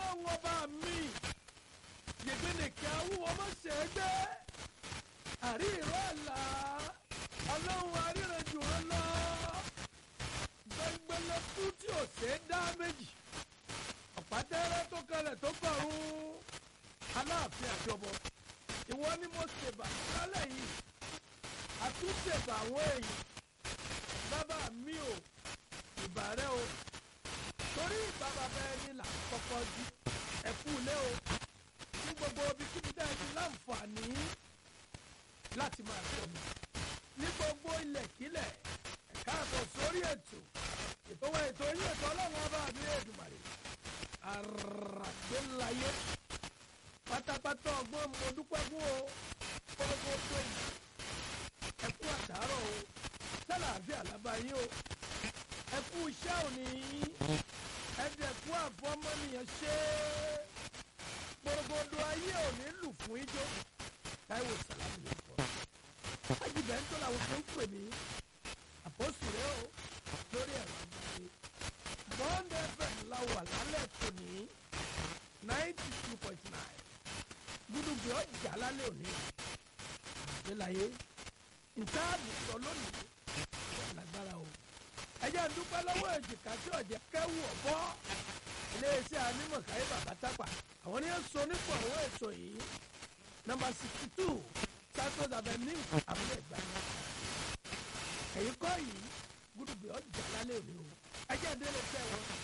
ọlọ́run ọba mi yègbénìkẹ́ awúwo má ṣe é gbé àrí ìró àlá ọlọ́run aríranjù wọn lọ gbẹngbẹlẹkú tí ò ṣe é dá méjì ọ̀pátẹ́rẹ́ tó kalẹ̀ tó kọ̀run aláàfin àjọbọ ìwọ ni mo ṣèbà lálẹ́ yìí àtúnṣèbà àwọn èèyàn bàbá mi ò ìbà rẹ o torí ìgbà bàbá ẹni là ń kọ́kọ́ jí ẹ̀kú ilé o ní gbogbo ibikíbi dá ẹni láǹfààní láti máa tọ̀ mí ní gbogbo ilẹ̀kílẹ̀ ẹ̀ka àbọ̀ sórí ètò ètò wa ètò yín ètò ọlọ́run ọba mi èdùmàrè àràgbélayé pátápátá ọgbọ́n mo dúpẹ́ fún o kórókó tó yìí ẹkú àtàárọ̀ o sálàáfíà lábáyé o ẹkú iṣẹ́ òní ẹ̀dẹ̀kú àfọmọ́nìyàn ṣe é gbogbo ayé òní lù fún ijó táíwò sàlámù ló kọ́ ajibẹ̀ ń tó làwọn tó ń pè mí àpòsù rẹ o lórí ẹ̀rọ àgbáyé bond fm la wà lálẹ́ tòní ninety two point nine gbúdúgbì ọjà lálẹ́ òní àgbélayé ntaàbù sọ lónìí lágbára o ẹjẹ ń dúpẹ́ lọ́wọ́ èjìká tí ọ̀jẹ̀ kẹ́wù ọ̀bọ iléeṣẹ́ anímọ̀káyé bàbá tápà àwọn ní sọ nípò àwọn ètò yìí nọ́mbà sixty two santos avenue abúlé ìgbà ẹ̀yìn kọ́ yìí gbúdúgbì ọjà lálẹ́ òní o ẹjẹ ń délé fẹ́ wọn.